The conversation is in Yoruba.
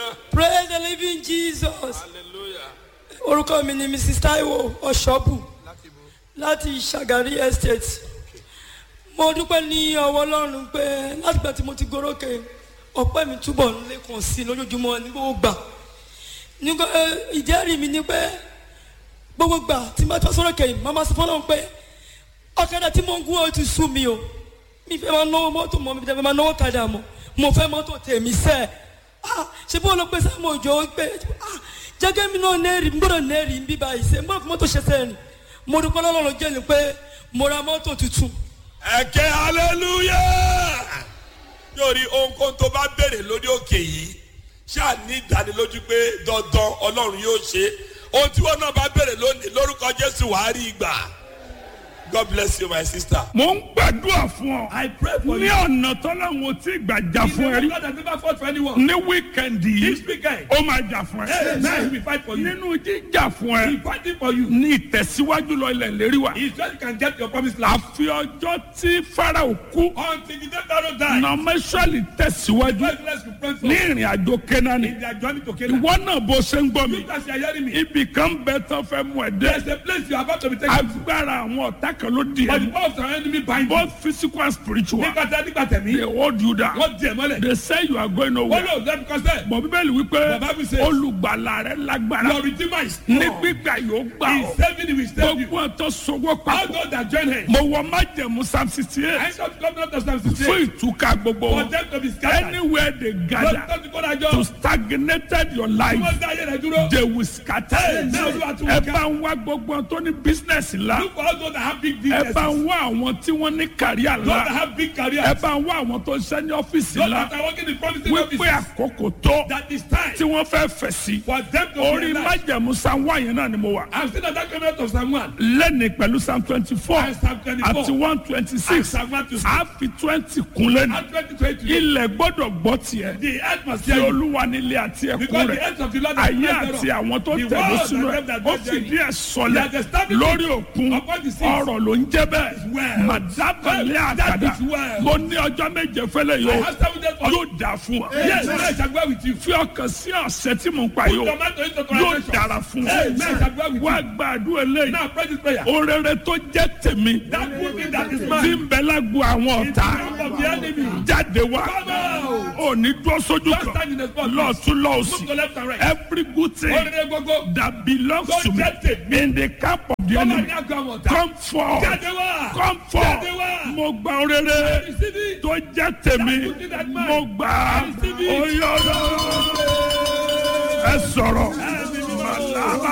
praise the living jesus hallelujah. orúkọ mi ni mrs taiwo ọ̀ṣọ́bù láti ṣàgárí estate mo dúpẹ́ ní ọwọ́ ọlọ́run pé látìgbà tí mo ti gorókè ọpẹ́ mi túbọ̀ ń lékun sí i lójoojúmọ́ ní gbogbo gbà nígbà ìjẹ́rìí mi ni pé gbogbo gbà tí mo bá tọ́ sórókè yìí màmá sọ fọlọ́run pé ọ̀kadà tí mo ń gún ó ti sú mi o mi fẹ́ máa náwó mọ́tò mọ́ mi fẹ́ máa náwó kadà mọ́ mo fẹ́ mọ́tò tèmi sẹ́ẹ̀ ah ṣe bó ló pé sáà òjò pé ah jẹ́gẹ́ mi náà nẹ́ẹ̀rì mi gbọ́dọ̀ nẹ́ẹ̀rì ń bí báyìí ṣe mo fi mọ́tò ṣe sẹ́ẹ̀rì mo dúpẹ́ lọ́lọ́run jẹ́ ni pé mo ra mọ́tò tuntun ẹ̀kẹ́ hallelujah. yóò rí ohunkóhun tó bá béèrè lórí òkè yìí ṣáà ní ìdánilójú pé dandan ọlọ́run yóò ṣe ohun tí wọn náà bá béèrè lónìí lórúkọ jésù wàá rí ìgbà god bless you my sister. mo ń gbàdúrà fún ọ. I pray for ní you. ọ̀nà tọ́láwọn tí gbàjà He's fún ẹ the rí. God that never fought for anyone. ní wíkẹ̀ndì This yìí weekend, ó máa jà fún hey, ẹ. now he will fight for you. nínú jíjà fún He ẹ fighting for you. ní ìtẹ̀síwájú lọ ilẹ̀ lérí wa. He said you can get your promised land. àfi ọjọ́ tí farao kú Until the day Pharaoh died, nọmẹsọ̀lì tẹ̀síwájú God bless you pray for ní ìrìn àjò kẹ́nání. in their journey to Canaan. ìwọ náà bó ṣe ń gbọ́ mi. Look as you are hearing me. ibì kan bẹ tán fẹ́ mú ẹ There's dé. a place you are about to be taken to. agbára àwọn ọ̀tá kan ló di But the ẹ. power of our enemy bind you. both physical and spiritual. Nígbà tí a nígbà they tẹ̀mí, hold you down. wọ́n di ẹ̀ mọ́lẹ̀. they say you are going Wọ́n nowhere. lò lẹ́nu kọ́sẹ̀. bọ̀ bíbélì wípé Bàbá mi ṣe. olùgbàlà rẹ lágbára Your redeemer is ní strong. gbígbà yóò gbà He ọ́ is saving you, he will save you. gbogbo ọ̀tọ̀ sọ́wọ́ All papọ̀ those that join him. mo wọ májẹ̀mú psalm sixty I eight saw the governor of Psalm fún 68. ìtúkà gbogbo For wọn them to be scattered. anywhere they Lọ́dún gather tó ti kó to dájọ́. stagnated your Tí life wọ́n dá ayé rẹ̀ dúró. they will scatter Hey, now you are to ẹ work bá ń wá gbogbo ọ̀n tó ní business ńlá Look for all those that have big ẹ businesses. bá Those ń wá àwọn tí wọ́n ní kàríà that ńlá have big careers. ẹ bá ń wá àwọn tó ń ṣe ní ọ́fíìsì Those ńlá that are working in promising wípé offices. àkókò tó That is time tí wọ́n fẹ́ fẹ̀ sí for them to orí realize. májẹ̀mú psalm one yẹn náà ni mo wà. I'm still at that government of Psalm 1. lẹ́ni pẹ̀lú psalm twenty four And Psalm 24. àti one twenty And six Psalm 1 to 6. a fi twenty kun lẹ́nu And 2020. ilẹ̀ gbọ́dọ̀ gbọ́ tiẹ̀ The earth must tí hear you. olúwa nílé àti ẹkún Because the rẹ̀ earth of the Lord is ayé blessed àti thereof. àwọn tó The tẹ̀lé world sínú and ẹ̀ them that ó dwell fìdí therein. ẹ̀ sọlẹ̀ He has established lórí it òkun upon the seas. ọ̀rọ̀ ló ń jẹ́ bẹ́ẹ̀ well. màdábàlẹ̀ That àkàdá is well. mo ní ọjọ́ méje fẹ́lẹ̀ I yóò have seven days for you. yóò dà fún wa Yes, I shall go with you. fi ọkàn sí ọ̀sẹ̀ tí mò ń pa Put yóò tomato into yóò translation. dára fún Hey, wa man, I shall go with wá you. gbàdúrà eléyìí Now pray this prayer. orere tó jẹ́ tèmi That good thing that is tí mine. ń bẹ lágbo àwọn In the ọ̀tá camp of the enemy. jáde wá Come out. òní dúró sójú Don't kan stand in the spot. lọ́ọ̀tún Move lọ́ọ̀sì to left and right. every good thing Orire gbogbo. that belongs Tó to me jẹ́ tèmi. in the camp of the Come on, enemy now go on. Come come forth Jáde wá. come forth Jáde wá. mo gba orere Receive it. tó jẹ́ tèmi good thing that mine. mo gbà á Receive it. oyè ọlọ́run ẹ sọ̀rọ̀. Hey,